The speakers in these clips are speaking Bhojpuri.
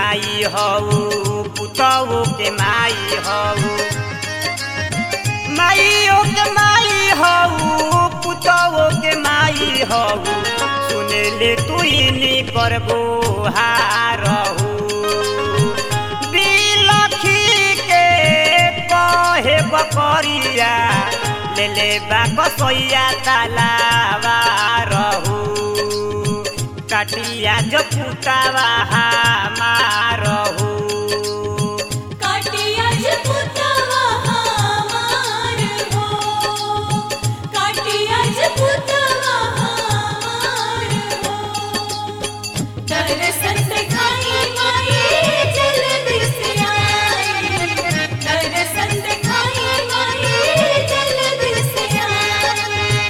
माई हऊ पुतऊ के माई हऊ माइयो के माई हऊ पुतऊ के माई हऊ सुने ले तू इनी करबो हारहू बिलखी के कहे बकरिया ले ले बा कसैया तालावा रहू काटिया जो पुतावा हमारहू काटिया जपुतवा हमार हो काटिया जपुतवा हमार हो दर्शन दिखाई माई जल्दी से आई दर्शन दिखाई माई जल्दी से आई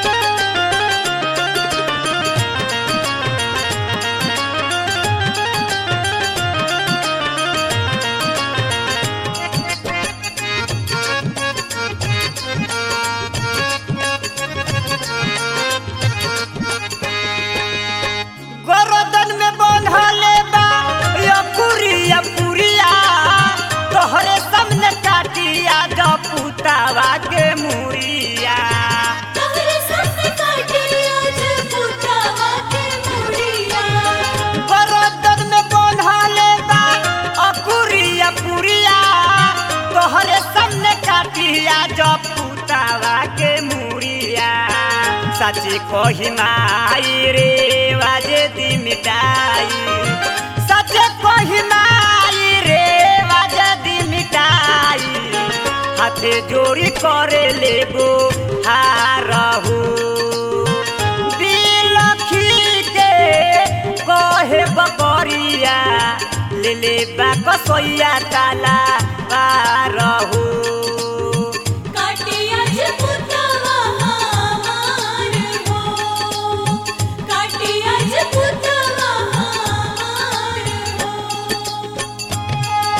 गोरदन में बंधले बा यकुरिया पुरिया तोहरे सामने काटिया जो पुतावा के मुरिया तोहरे सामने काटिया जपुतवा के मुड़िया गोरदन में बंधले बा अकुरिया पुरिया तोहरे सामने काटिया जो पुतावा के मुरिया सची कही माई रे वाजे दी मिटाई सच कही माई रे वाजे दी मिटाई हाथे जोड़ी करे लेगो हारहू बिलखी के कहे बकरिया ले ले बा कसैया ताला बारहू काटिया जपुतवा हमार हो काटिया जपुतवा हमार हो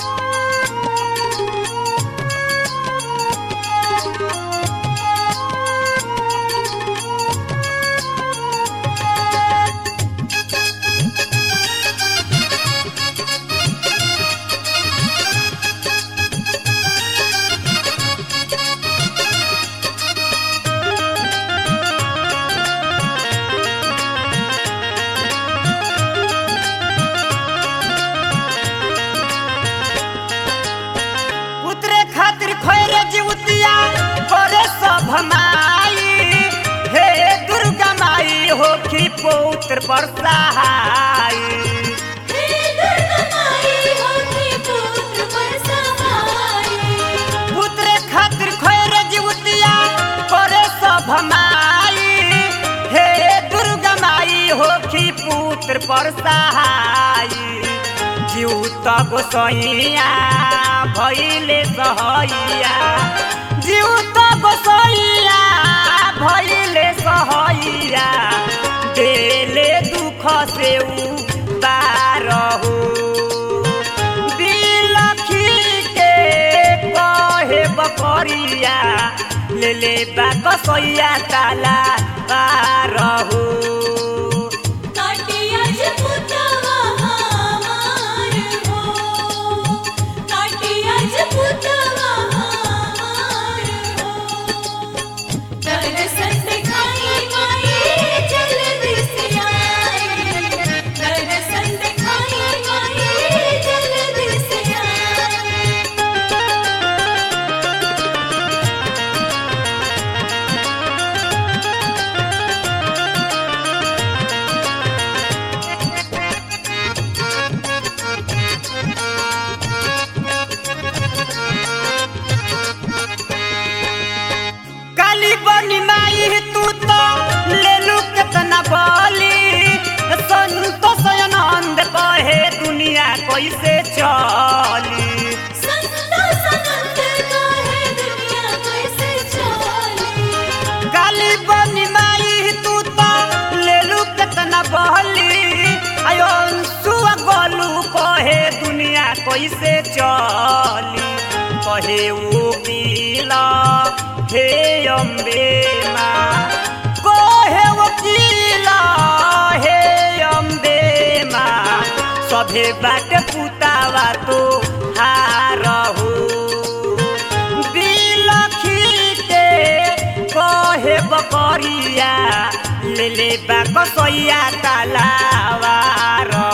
पुत्रे खातिर खैरे जीवतिया करे सब माई हे दुर्गा माई हो की पुत्र पर सहाय हे दुर्गा माई होती पुत्र पर सहाय पुत्रे खातिर खैरे जीवतिया करे सब माई हे दुर्गा माई हो की पुत्र पर सहाय जीव त गोसैया भैले सहैया जीव त गोसैया भैले सहैया देले दुख से बारहू बिलखी के कहे बकरिया ले ले बा कसैया ताला बारहू काटिया जपुतवा हमार हो काटिया जपुतवा हमार हो दर्शन दिखाई माई जल्दी से आई दर्शन दिखाई माई जल्दी से आई काली बनी माई तू तो ले लू केतना बोली संतोष आनंद कहे दुनिया कैसे चली संतो सनंद काहे दुनिया कैसे चली काली बनी माई तू तो ले लू केतना बोली आयो सुआ गोलू कहे दुनिया कैसे चली कहे वकील हे अम्बे माँ कहे वकील हे अम्बे माँ सभे बाटे पुतावा तो हारहु बिलखी के कहे बकरिया ले ले बा कसैया तलावा